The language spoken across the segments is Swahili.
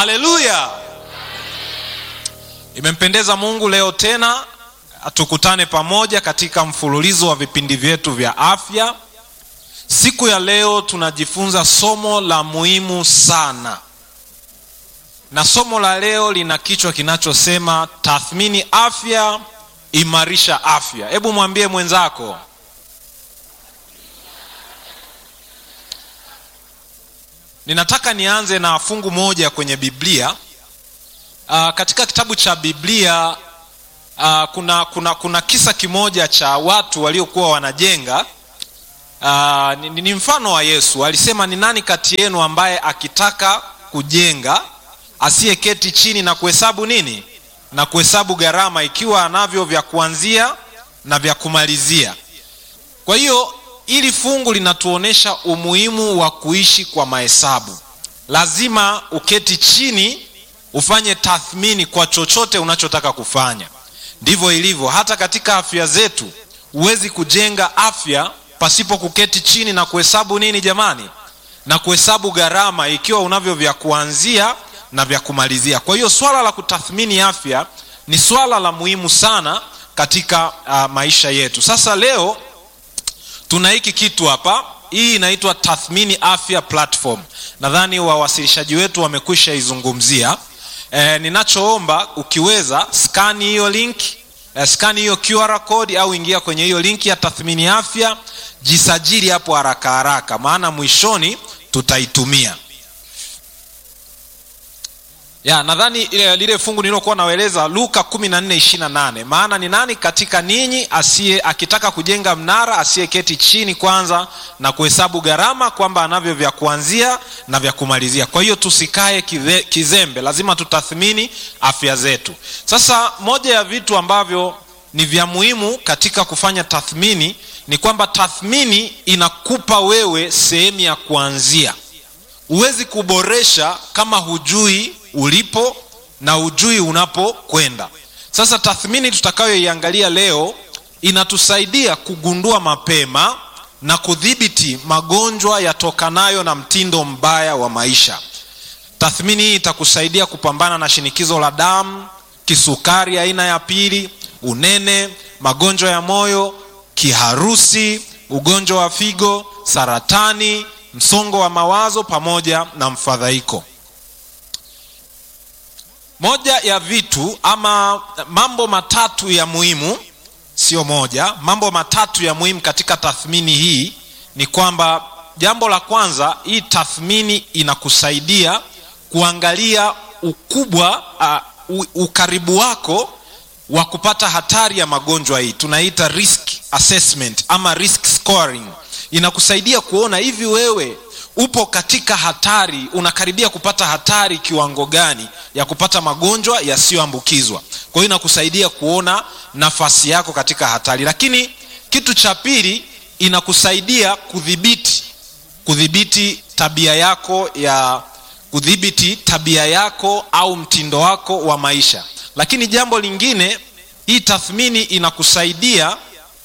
haleluya imempendeza mungu leo tena tukutane pamoja katika mfululizo wa vipindi vyetu vya afya siku ya leo tunajifunza somo la muhimu sana na somo la leo lina kichwa kinachosema tathmini afya imarisha afya hebu mwambie mwenzako ninataka nianze na fungu moja kwenye biblia uh, katika kitabu cha biblia uh, kuna, kuna, kuna kisa kimoja cha watu waliokuwa wanajenga uh, ni, ni mfano wa yesu alisema ni nani kati yenu ambaye akitaka kujenga asiyeketi chini na kuhesabu nini na kuhesabu gharama ikiwa anavyo vya kuanzia na vya kumalizia kwa hiyo ili fungu linatuonyesha umuhimu wa kuishi kwa mahesabu lazima uketi chini ufanye tathmini kwa chochote unachotaka kufanya ndivyo ilivyo hata katika afya zetu huwezi kujenga afya pasipo kuketi chini na kuhesabu nini jamani na kuhesabu gharama ikiwa unavyo vya kuanzia na vya kumalizia kwa hiyo swala la kutathmini afya ni swala la muhimu sana katika uh, maisha yetu sasa leo tuna hiki kitu hapa hii inaitwa tathmini afya platform nadhani wawasilishaji wetu wamekwisha izungumzia e, ninachoomba ukiweza skani hiyo link e, skani hiyo qr code au ingia kwenye hiyo linki ya tathmini afya jisajili hapo haraka haraka maana mwishoni tutaitumia ya nadhani ile lile fungu nililokuwa naeleza luka 1428 maana ni nani katika ninyi asiye akitaka kujenga mnara asiyeketi chini kwanza na kuhesabu gharama kwamba anavyo vya kuanzia na vya kumalizia kwa hiyo tusikae kize, kizembe lazima tutathmini afya zetu sasa moja ya vitu ambavyo ni vya muhimu katika kufanya tathmini ni kwamba tathmini inakupa wewe sehemu ya kuanzia huwezi kuboresha kama hujui ulipo na ujui unapokwenda sasa tathmini tutakayoiangalia leo inatusaidia kugundua mapema na kudhibiti magonjwa yatokanayo na mtindo mbaya wa maisha tathmini hii itakusaidia kupambana na shinikizo la damu kisukari aina ya pili unene magonjwa ya moyo kiharusi ugonjwa wa figo saratani msongo wa mawazo pamoja na mfadhaiko moja ya vitu ama mambo matatu ya muhimu sio moja mambo matatu ya muhimu katika tathmini hii ni kwamba jambo la kwanza hii tathmini inakusaidia kuangalia ukubwa uh, ukaribu wako wa kupata hatari ya magonjwa hii tunaita risk assessment ama risk scoring inakusaidia kuona hivi wewe upo katika hatari unakaribia kupata hatari kiwango gani ya kupata magonjwa yasiyoambukizwa kwa hiyo inakusaidia kuona nafasi yako katika hatari lakini kitu cha pili inakusaidia kudhibiti kudhibiti tabia yako ya kudhibiti tabia yako au mtindo wako wa maisha lakini jambo lingine hii tathmini inakusaidia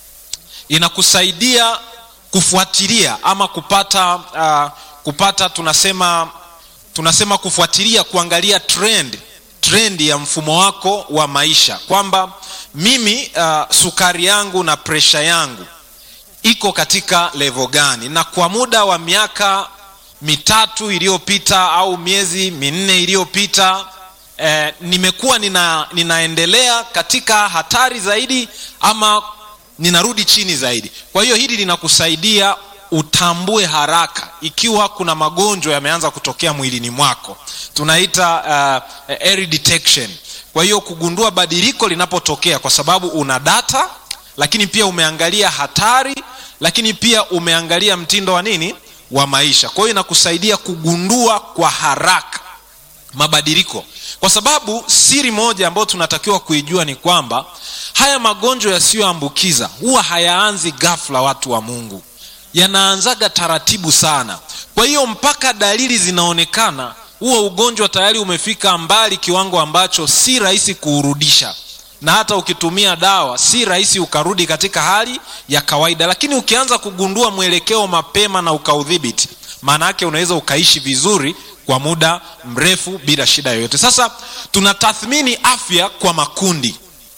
inakusaidia kufuatilia ama kupata uh, kupata tunasema tunasema kufuatilia kuangalia trend trend ya mfumo wako wa maisha kwamba mimi uh, sukari yangu na presha yangu iko katika levo gani na kwa muda wa miaka mitatu iliyopita au miezi minne iliyopita eh, nimekuwa nina, ninaendelea katika hatari zaidi ama ninarudi chini zaidi kwa hiyo hili linakusaidia utambue haraka ikiwa kuna magonjwa yameanza kutokea mwilini mwako tunaita uh, early detection kwa hiyo kugundua badiliko linapotokea kwa sababu una data lakini pia umeangalia hatari lakini pia umeangalia mtindo wa nini wa maisha kwa hiyo inakusaidia kugundua kwa haraka mabadiliko kwa sababu siri moja ambayo tunatakiwa kuijua ni kwamba haya magonjwa yasiyoambukiza huwa hayaanzi ghafla watu wa mungu yanaanzaga taratibu sana kwa hiyo mpaka dalili zinaonekana huo ugonjwa tayari umefika mbali kiwango ambacho si rahisi kuurudisha na hata ukitumia dawa si rahisi ukarudi katika hali ya kawaida lakini ukianza kugundua mwelekeo mapema na ukaudhibiti maana yake unaweza ukaishi vizuri kwa muda mrefu bila shida yoyote sasa tunatathmini afya kwa makundi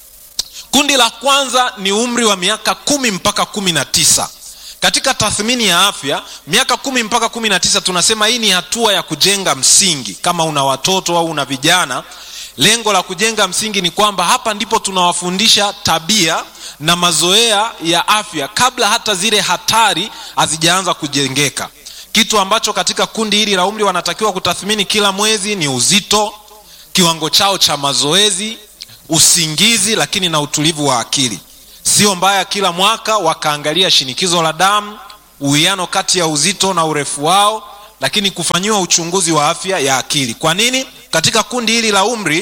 kundi la kwanza ni umri wa miaka kumi mpaka kumi na tisa katika tathmini ya afya miaka kumi mpaka kumi na tisa tunasema hii ni hatua ya kujenga msingi kama una watoto au una vijana lengo la kujenga msingi ni kwamba hapa ndipo tunawafundisha tabia na mazoea ya afya kabla hata zile hatari hazijaanza kujengeka kitu ambacho katika kundi hili la umri wanatakiwa kutathmini kila mwezi ni uzito kiwango chao cha mazoezi usingizi lakini na utulivu wa akili sio mbaya kila mwaka wakaangalia shinikizo la damu uwiano kati ya uzito na urefu wao lakini kufanyiwa uchunguzi wa afya ya akili kwa nini katika kundi hili la umri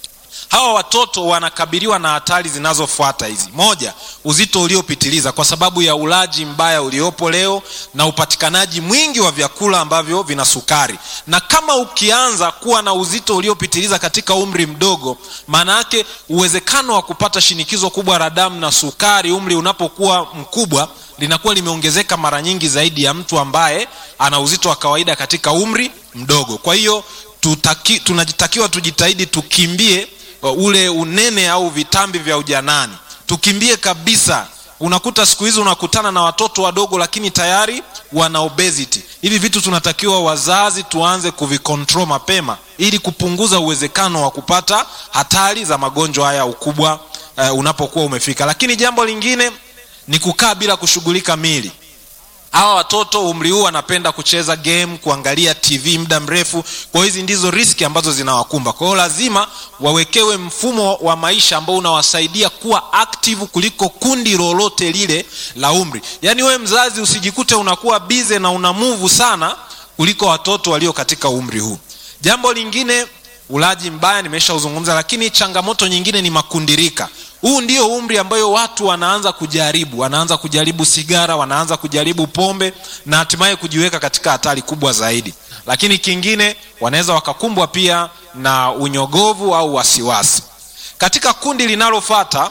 hawa watoto wanakabiliwa na hatari zinazofuata hizi moja uzito uliopitiliza kwa sababu ya ulaji mbaya uliopo leo na upatikanaji mwingi wa vyakula ambavyo vina sukari na kama ukianza kuwa na uzito uliopitiliza katika umri mdogo maana yake uwezekano wa kupata shinikizo kubwa la damu na sukari umri unapokuwa mkubwa linakuwa limeongezeka mara nyingi zaidi ya mtu ambaye ana uzito wa kawaida katika umri mdogo kwa hiyo tutaki, tunajitakiwa tujitahidi tukimbie ule unene au vitambi vya ujanani tukimbie kabisa unakuta siku hizi unakutana na watoto wadogo lakini tayari wana obesity hivi vitu tunatakiwa wazazi tuanze kuvikontrol mapema ili kupunguza uwezekano wa kupata hatari za magonjwa haya ukubwa uh, unapokuwa umefika lakini jambo lingine ni kukaa bila kushughulika mili hawa watoto umri huu wanapenda kucheza game kuangalia tv muda mrefu kwa hizi ndizo riski ambazo zinawakumba kwa hiyo lazima wawekewe mfumo wa maisha ambao unawasaidia kuwa active kuliko kundi lolote lile la umri yaani wewe mzazi usijikute unakuwa bize na una muvu sana kuliko watoto walio katika umri huu jambo lingine ulaji mbaya nimeshauzungumza lakini changamoto nyingine ni makundirika huu ndio umri ambayo watu wanaanza kujaribu wanaanza kujaribu sigara wanaanza kujaribu pombe na hatimaye kujiweka katika hatari kubwa zaidi lakini kingine wanaweza wakakumbwa pia na unyogovu au wasiwasi katika kundi linalofata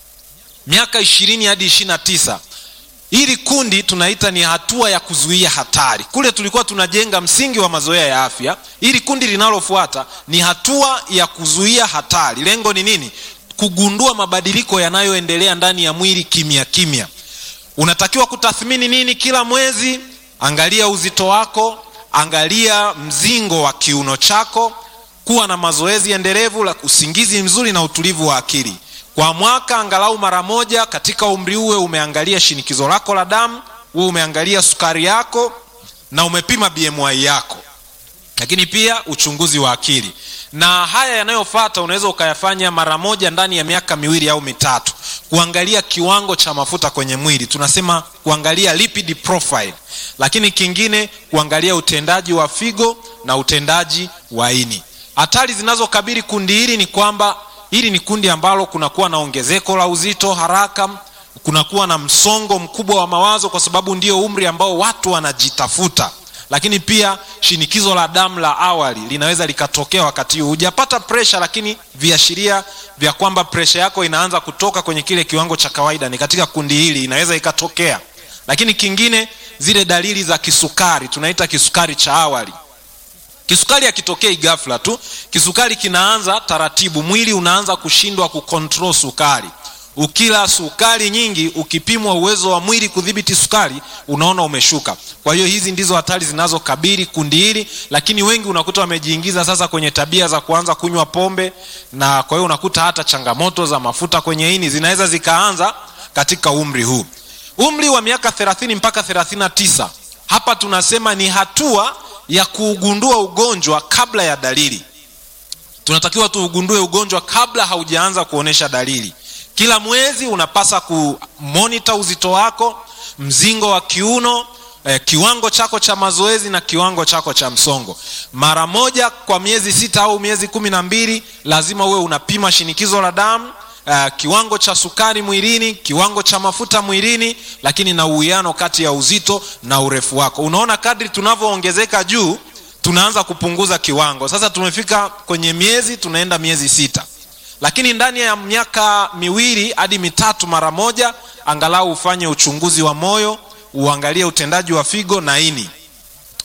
miaka ishirini hadi ishirina tisa hili kundi tunaita ni hatua ya kuzuia hatari kule tulikuwa tunajenga msingi wa mazoea ya afya hili kundi linalofuata ni hatua ya kuzuia hatari lengo ni nini kugundua mabadiliko yanayoendelea ndani ya mwili kimya kimya unatakiwa kutathmini nini kila mwezi angalia uzito wako angalia mzingo wa kiuno chako kuwa na mazoezi endelevu la usingizi mzuri na utulivu wa akili kwa mwaka angalau mara moja katika umri uwe umeangalia shinikizo lako la damu uwe umeangalia sukari yako na umepima bmi yako lakini pia uchunguzi wa akili na haya yanayofata unaweza ukayafanya mara moja ndani ya miaka miwili au mitatu kuangalia kiwango cha mafuta kwenye mwili tunasema kuangalia lipid profile lakini kingine kuangalia utendaji wa figo na utendaji wa ini hatari zinazokabili kundi hili ni kwamba hili ni kundi ambalo kunakuwa na ongezeko la uzito haraka kunakuwa na msongo mkubwa wa mawazo kwa sababu ndio umri ambao watu wanajitafuta lakini pia shinikizo la damu la awali linaweza likatokea wakati huu hujapata presha lakini viashiria vya kwamba presha yako inaanza kutoka kwenye kile kiwango cha kawaida ni katika kundi hili inaweza ikatokea lakini kingine zile dalili za kisukari tunaita kisukari cha awali kisukari hakitokei ghafla tu kisukari kinaanza taratibu mwili unaanza kushindwa kukontrol sukari ukila sukari nyingi ukipimwa uwezo wa mwili kudhibiti sukari unaona umeshuka kwa hiyo hizi ndizo hatari zinazokabili kundi hili lakini wengi unakuta wamejiingiza sasa kwenye tabia za kuanza kunywa pombe na kwa hiyo unakuta hata changamoto za mafuta kwenye ini zinaweza zikaanza katika umri huu umri wa miaka 30 mpaka 39 hapa tunasema ni hatua ya kuugundua ugonjwa kabla ya dalili tunatakiwa tuugundue ugonjwa kabla haujaanza kuonyesha dalili kila mwezi unapasa kumonita uzito wako mzingo wa kiuno eh, kiwango chako cha mazoezi na kiwango chako cha msongo mara moja kwa miezi sita au miezi kumi na mbili lazima uwe unapima shinikizo la damu uh, kiwango cha sukari mwilini kiwango cha mafuta mwilini lakini na uwiano kati ya uzito na urefu wako unaona kadri tunavyoongezeka juu tunaanza kupunguza kiwango sasa tumefika kwenye miezi tunaenda miezi sita lakini ndani ya miaka miwili hadi mitatu mara moja angalau ufanye uchunguzi wa moyo uangalie utendaji wa figo na ini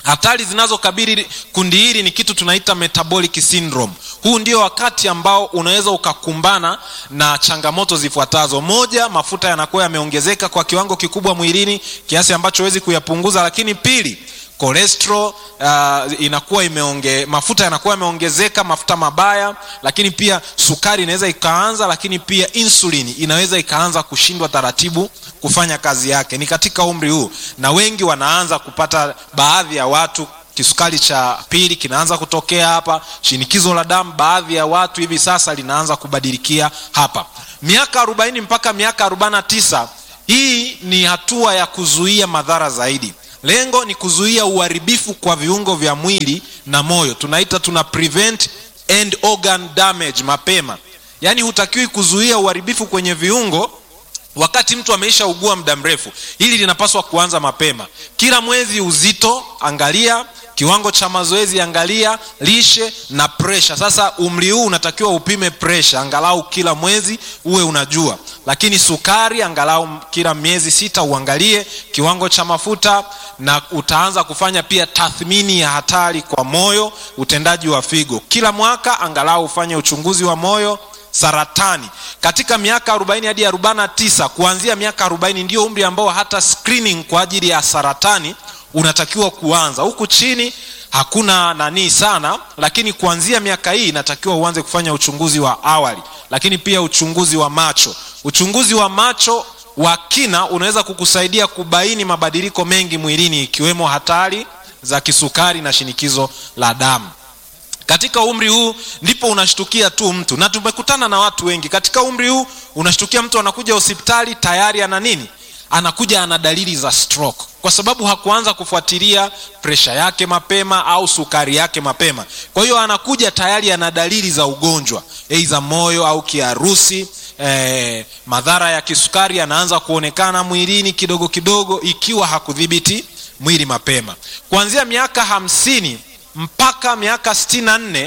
hatari zinazokabili kundi hili ni kitu tunaita metabolic syndrome huu ndio wakati ambao unaweza ukakumbana na changamoto zifuatazo moja mafuta yanakuwa yameongezeka kwa kiwango kikubwa mwilini kiasi ambacho huwezi kuyapunguza lakini pili cholesterol uh, inakuwa imeonge mafuta yanakuwa yameongezeka mafuta mabaya lakini pia sukari inaweza ikaanza lakini pia insulin inaweza ikaanza kushindwa taratibu kufanya kazi yake ni katika umri huu na wengi wanaanza kupata baadhi ya watu kisukari cha pili kinaanza kutokea hapa shinikizo la damu baadhi ya watu hivi sasa linaanza kubadilikia hapa miaka 40 mpaka miaka 49 hii ni hatua ya kuzuia madhara zaidi lengo ni kuzuia uharibifu kwa viungo vya mwili na moyo tunaita tuna prevent end organ damage mapema yaani hutakiwi kuzuia uharibifu kwenye viungo wakati mtu ameisha ugua muda mrefu hili linapaswa kuanza mapema kila mwezi uzito angalia kiwango cha mazoezi angalia lishe na presha sasa umri huu unatakiwa upime presha angalau kila mwezi uwe unajua lakini sukari angalau kila miezi sita uangalie kiwango cha mafuta na utaanza kufanya pia tathmini ya hatari kwa moyo utendaji wa figo kila mwaka angalau ufanye uchunguzi wa moyo saratani katika miaka 40 hadi 49 kuanzia miaka 40 ndio umri ambao hata screening kwa ajili ya saratani unatakiwa kuanza huku chini hakuna nanii sana lakini kuanzia miaka hii inatakiwa uanze kufanya uchunguzi wa awali lakini pia uchunguzi wa macho uchunguzi wa macho wa kina unaweza kukusaidia kubaini mabadiliko mengi mwilini ikiwemo hatari za kisukari na shinikizo la damu katika umri huu ndipo unashtukia tu mtu na tumekutana na watu wengi katika umri huu unashtukia mtu anakuja hospitali tayari ana nini anakuja ana dalili za stroke kwa sababu hakuanza kufuatilia presha yake mapema au sukari yake mapema kwa hiyo anakuja tayari ana dalili za ugonjwa eiza moyo au kiharusi eh, madhara ya kisukari yanaanza kuonekana mwilini kidogo kidogo ikiwa hakudhibiti mwili mapema kuanzia miaka hamsini mpaka miaka sitini na nne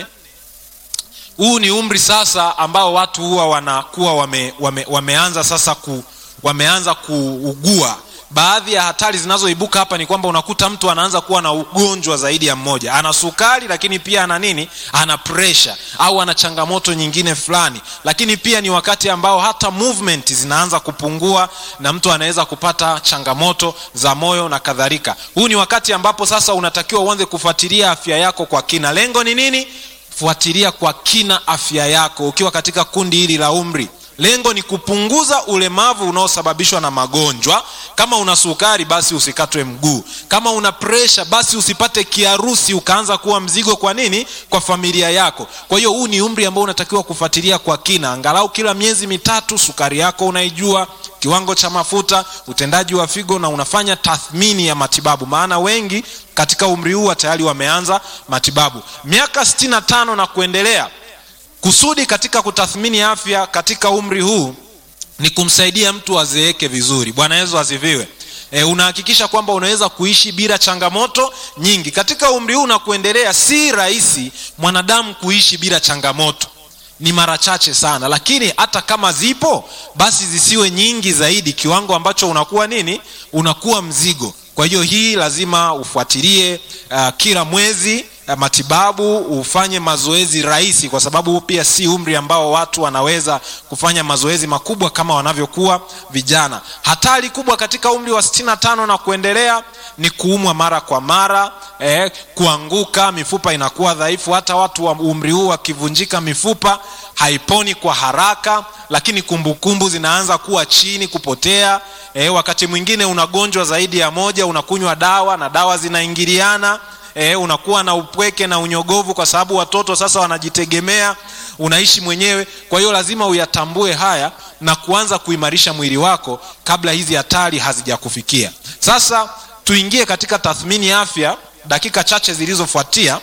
huu ni umri sasa ambao watu huwa wanakuwa wame, wame, wameanza sasa ku, wameanza kuugua baadhi ya hatari zinazoibuka hapa ni kwamba unakuta mtu anaanza kuwa na ugonjwa zaidi ya mmoja ana sukari lakini pia ana nini ana presha au ana changamoto nyingine fulani lakini pia ni wakati ambao hata movement zinaanza kupungua na mtu anaweza kupata changamoto za moyo na kadhalika huu ni wakati ambapo sasa unatakiwa uanze kufuatilia afya yako kwa kina lengo ni nini fuatilia kwa kina afya yako ukiwa katika kundi hili la umri lengo ni kupunguza ulemavu unaosababishwa na magonjwa kama una sukari basi usikatwe mguu kama una presha basi usipate kiharusi ukaanza kuwa mzigo kwa nini kwa familia yako kwa hiyo huu ni umri ambao unatakiwa kufuatilia kwa kina angalau kila miezi mitatu sukari yako unaijua kiwango cha mafuta utendaji wa figo na unafanya tathmini ya matibabu maana wengi katika umri huu tayari wameanza matibabu miaka 65 na kuendelea kusudi katika kutathmini afya katika umri huu ni kumsaidia mtu azeeke vizuri bwana yesu asifiwe e, unahakikisha kwamba unaweza kuishi bila changamoto nyingi katika umri huu na kuendelea si rahisi mwanadamu kuishi bila changamoto ni mara chache sana lakini hata kama zipo basi zisiwe nyingi zaidi kiwango ambacho unakuwa nini unakuwa mzigo kwa hiyo hii lazima ufuatilie uh, kila mwezi matibabu ufanye mazoezi rahisi kwa sababu pia si umri ambao watu wanaweza kufanya mazoezi makubwa kama wanavyokuwa vijana hatari kubwa katika umri wa 65 na kuendelea ni kuumwa mara kwa mara eh, kuanguka mifupa inakuwa dhaifu hata watu wa umri huu wakivunjika mifupa haiponi kwa haraka lakini kumbukumbu kumbu zinaanza kuwa chini kupotea eh, wakati mwingine unagonjwa zaidi ya moja unakunywa dawa na dawa zinaingiliana e, unakuwa na upweke na unyogovu kwa sababu watoto sasa wanajitegemea unaishi mwenyewe kwa hiyo lazima uyatambue haya na kuanza kuimarisha mwili wako kabla hizi hatari hazijakufikia sasa tuingie katika tathmini ya afya dakika chache zilizofuatia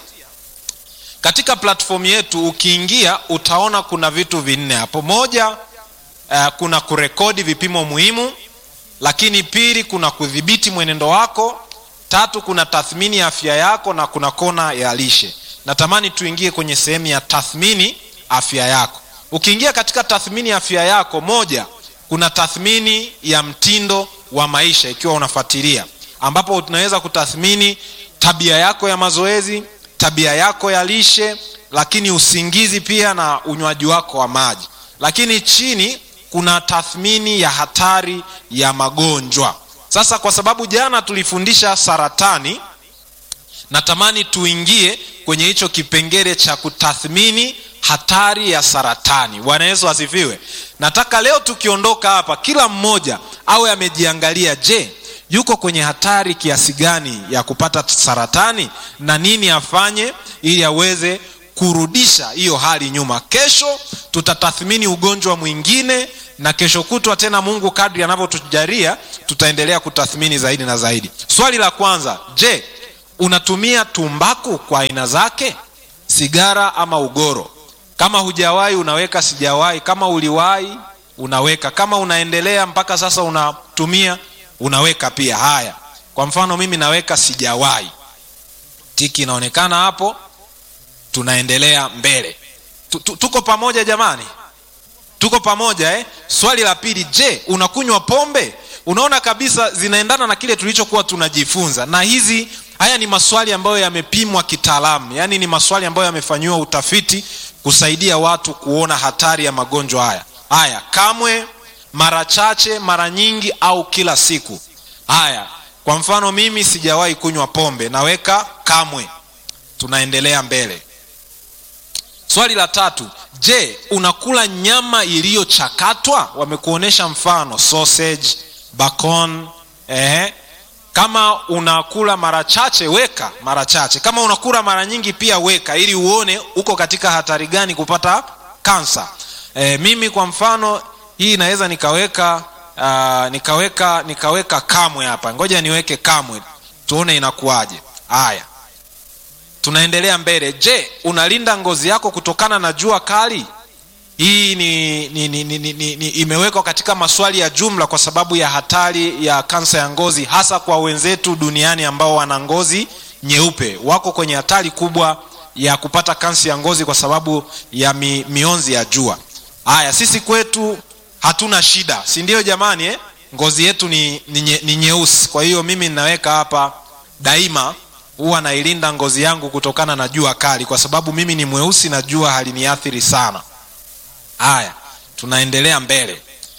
katika platform yetu ukiingia utaona kuna vitu vinne hapo moja uh, kuna kurekodi vipimo muhimu lakini pili kuna kudhibiti mwenendo wako tatu kuna tathmini ya afya yako na kuna kona ya lishe natamani tuingie kwenye sehemu ya tathmini afya yako ukiingia katika tathmini ya afya yako moja kuna tathmini ya mtindo wa maisha ikiwa unafuatilia ambapo tunaweza kutathmini tabia yako ya mazoezi tabia yako ya lishe lakini usingizi pia na unywaji wako wa maji lakini chini kuna tathmini ya hatari ya magonjwa sasa kwa sababu jana tulifundisha saratani natamani tuingie kwenye hicho kipengele cha kutathmini hatari ya saratani bwana yesu asifiwe nataka leo tukiondoka hapa kila mmoja awe amejiangalia je yuko kwenye hatari kiasi gani ya kupata saratani na nini afanye ili aweze kurudisha hiyo hali nyuma kesho tutatathmini ugonjwa mwingine na kesho kutwa tena mungu kadri anavyotujalia tutaendelea kutathmini zaidi na zaidi swali la kwanza je unatumia tumbaku kwa aina zake sigara ama ugoro kama hujawahi unaweka sijawahi kama uliwahi unaweka kama unaendelea mpaka sasa unatumia unaweka pia haya kwa mfano mimi naweka sijawahi tiki inaonekana hapo tunaendelea mbele tuko pamoja jamani tuko pamoja eh? swali la pili je unakunywa pombe unaona kabisa zinaendana na kile tulichokuwa tunajifunza na hizi haya ni maswali ambayo yamepimwa kitaalamu yaani ni maswali ambayo yamefanyiwa utafiti kusaidia watu kuona hatari ya magonjwa haya haya kamwe mara chache mara nyingi au kila siku haya kwa mfano mimi sijawahi kunywa pombe naweka kamwe tunaendelea mbele swali la tatu je unakula nyama iliyochakatwa wamekuonyesha mfano sausage bacon eh, kama unakula mara chache weka mara chache kama unakula mara nyingi pia weka ili uone uko katika hatari gani kupata kansa eh, mimi kwa mfano hii naweza nikaweka uh, nikaweka nikaweka kamwe hapa ngoja niweke kamwe tuone inakuwaje haya tunaendelea mbele je unalinda ngozi yako kutokana na jua kali hii ni, ni, ni, ni, ni, ni, ni imewekwa katika maswali ya jumla kwa sababu ya hatari ya kansa ya ngozi hasa kwa wenzetu duniani ambao wana ngozi nyeupe wako kwenye hatari kubwa ya kupata kansa ya ngozi kwa sababu ya mi, mionzi ya jua haya sisi kwetu hatuna shida si ndio jamani eh? ngozi yetu ni, ni, nye, ni nyeusi kwa hiyo mimi ninaweka hapa daima huwa nailinda ngozi yangu kutokana na jua kali kwa sababu mimi ni mweusi na jua haliniathiri sana haya tunaendelea mbele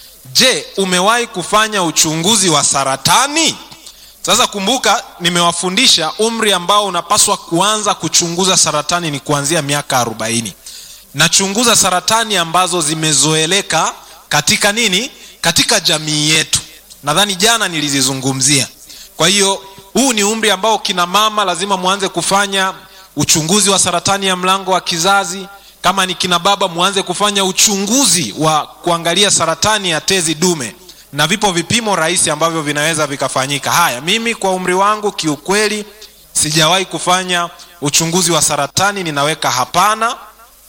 je umewahi kufanya uchunguzi wa saratani sasa kumbuka nimewafundisha umri ambao unapaswa kuanza kuchunguza saratani ni kuanzia miaka arobaini nachunguza saratani ambazo zimezoeleka katika nini katika jamii yetu nadhani jana nilizizungumzia kwa hiyo huu ni umri ambao kina mama lazima mwanze kufanya uchunguzi wa saratani ya mlango wa kizazi kama ni kina baba mwanze kufanya uchunguzi wa kuangalia saratani ya tezi dume na vipo vipimo rahisi ambavyo vinaweza vikafanyika haya mimi kwa umri wangu kiukweli sijawahi kufanya uchunguzi wa saratani ninaweka hapana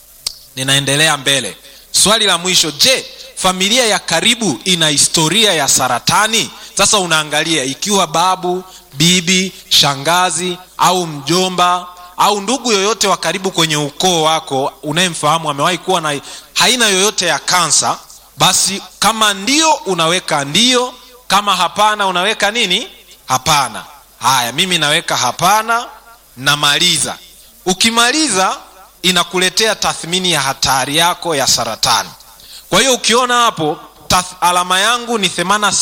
ninaendelea mbele swali la mwisho je familia ya karibu ina historia ya saratani sasa unaangalia ikiwa babu bibi shangazi au mjomba au ndugu yoyote wa karibu kwenye ukoo wako unayemfahamu amewahi kuwa na haina yoyote ya kansa basi kama ndio unaweka ndio kama hapana unaweka nini hapana haya mimi naweka hapana namaliza ukimaliza inakuletea tathmini ya hatari yako ya saratani kwa hiyo ukiona hapo tath, alama yangu ni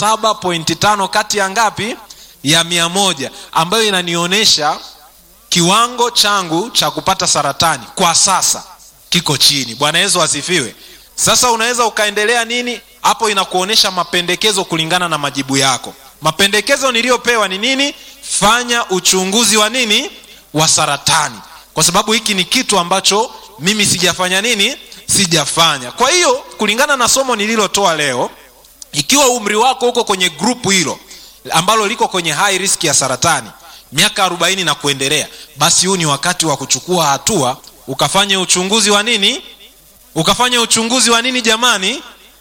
87.5 kati ya ngapi ya mia moja ambayo inanionyesha kiwango changu cha kupata saratani kwa sasa kiko chini bwana yesu asifiwe sasa unaweza ukaendelea nini hapo inakuonyesha mapendekezo kulingana na majibu yako mapendekezo niliyopewa ni nini fanya uchunguzi wa nini wa saratani kwa sababu hiki ni kitu ambacho mimi sijafanya nini sijafanya kwa hiyo kulingana na somo nililotoa leo ikiwa umri wako uko kwenye grupu hilo ambalo liko kwenye high risk ya saratani miaka 40 na kuendelea basi huu ni wakati wa kuchukua hatua ukafanya uchunguzi wa nini ukafanya uchunguzi wa nini jamani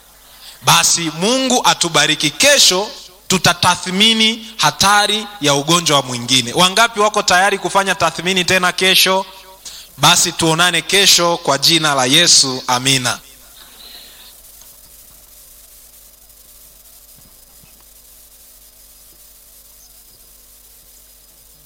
basi mungu atubariki kesho tutatathmini hatari ya ugonjwa mwingine wangapi wako tayari kufanya tathmini tena kesho basi tuonane kesho kwa jina la yesu amina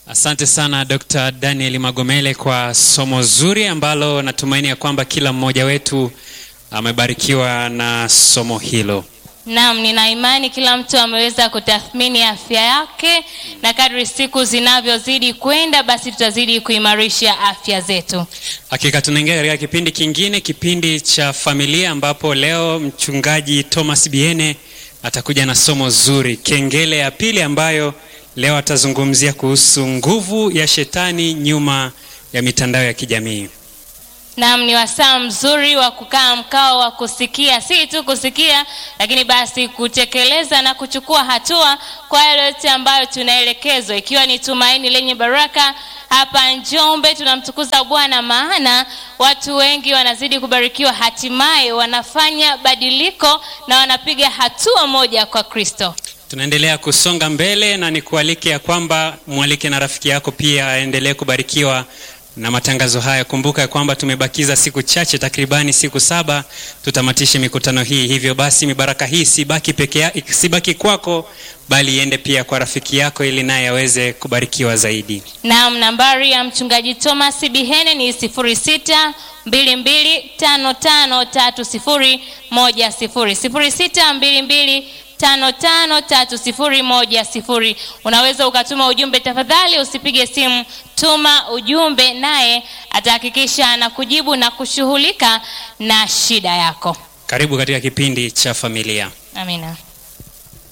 Asante sana Dr. Daniel Magomele kwa somo zuri ambalo natumaini ya kwamba kila mmoja wetu amebarikiwa na somo hilo. Naam, nina imani kila mtu ameweza kutathmini afya yake, na kadri siku zinavyozidi kwenda, basi tutazidi kuimarisha afya zetu. Hakika tunaingia katika kipindi kingine, kipindi cha familia, ambapo leo mchungaji Thomas Biene atakuja na somo zuri, kengele ya pili, ambayo leo atazungumzia kuhusu nguvu ya shetani nyuma ya mitandao ya kijamii. Naam, ni wasaa mzuri wa kukaa mkao wa kusikia, si tu kusikia, lakini basi kutekeleza na kuchukua hatua kwa yale yote ambayo tunaelekezwa, ikiwa ni tumaini lenye baraka. Hapa Njombe tunamtukuza Bwana, maana watu wengi wanazidi kubarikiwa, hatimaye wanafanya badiliko na wanapiga hatua moja kwa Kristo. Tunaendelea kusonga mbele na nikualike ya kwamba mwalike na rafiki yako pia aendelee kubarikiwa na matangazo haya. Kumbuka ya kwamba tumebakiza siku chache, takribani siku saba tutamatishe mikutano hii. Hivyo basi mibaraka hii sibaki peke ya, sibaki kwako, bali iende pia kwa rafiki yako, ili naye aweze kubarikiwa zaidi. Naam, nambari ya mchungaji Thomas Bihene ni 06 22 55 30 10 06 22 tano tano tatu sifuri moja sifuri. Unaweza ukatuma ujumbe, tafadhali usipige simu, tuma ujumbe, naye atahakikisha anakujibu na kushughulika na shida yako. Karibu katika kipindi cha familia. Amina.